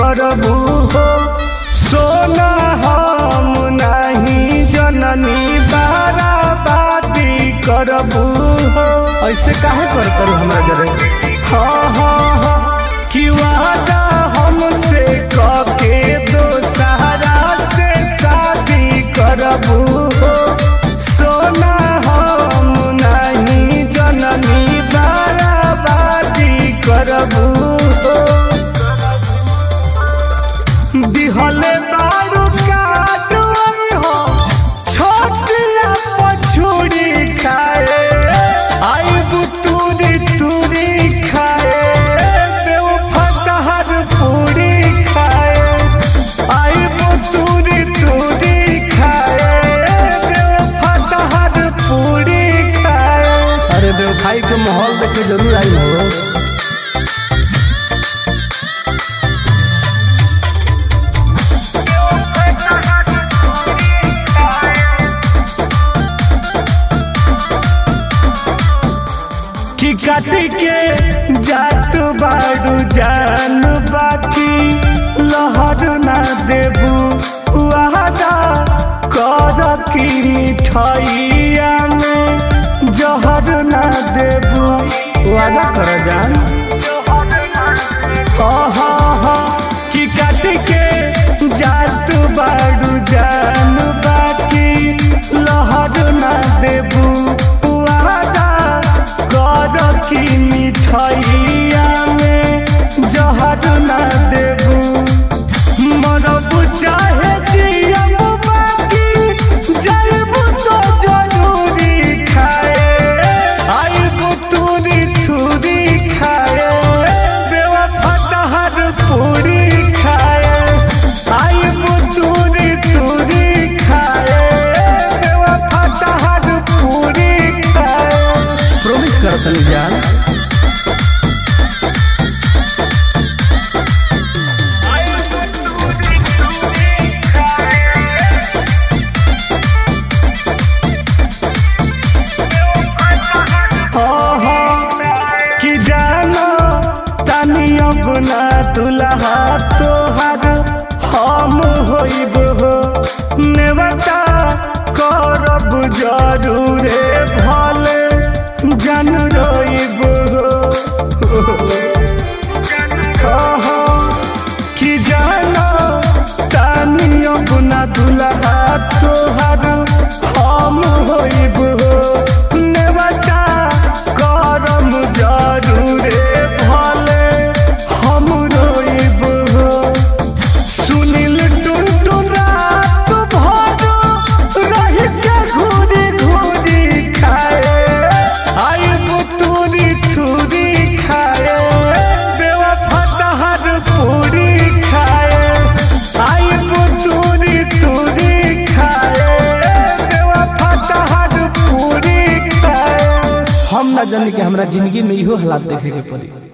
करबू हो सोना हम नहीं जननी बाराबादी करबू हो ऐसे काहे कर करू हमरा जरे हाँ हाँ हाँ कि वादा हमसे कके दोसहरा से शादी करबू हो सोना हम नहीं जननी बाराबादी करबू हो दिहले बारू काटुअन हो छोटिया पछुड़ी खाए आइबू तूरी तूरी खाए देव फटहर पूरी खाए आइबू तूरी तूरी खाए देव फटहर पूरी खाए अरे देव खाई के माहौल देख के जरूर आई हो कि काटी के जात बाड़ू जान बाकी लहर ना देबू वादा कर की मिठाइया में जहर ना देबू वादा कर जान आहा हा कि काटी के जात बाड़ू जान बाकी लहर ना देबू वादा कर की मिठाइया में जहर ना देबू मरब चाहे जियब बाकी जलबू तो जरूरी खाए आइबू तूरी छुरी खाए बेवा फटहर पूरी खाए आइबू तूरी तूरी खाए बेवा फटहर पूरी खाए प्रॉमिस कर तनी जान कि जानो तनी अपना दुल्हा तोहर हम होइब हो नेवता करब जरूरे भले जन रोइब हो कि जानो तनी अपना दुल्हा तोहर हम होइब हो नेवता करम जरूरे भले हम रोइब हो सुनील टुनटुन रात भर रही के घूरी घूरी खाए आइब तूरी छुरी खाए बेवा फटहर पूरी खाए आइब तूरी तूरी खाए बेवा फटहर पूरी खाए हम ना जानी कि हमरा जिंदगी में इहो हालात देखे के पड़ी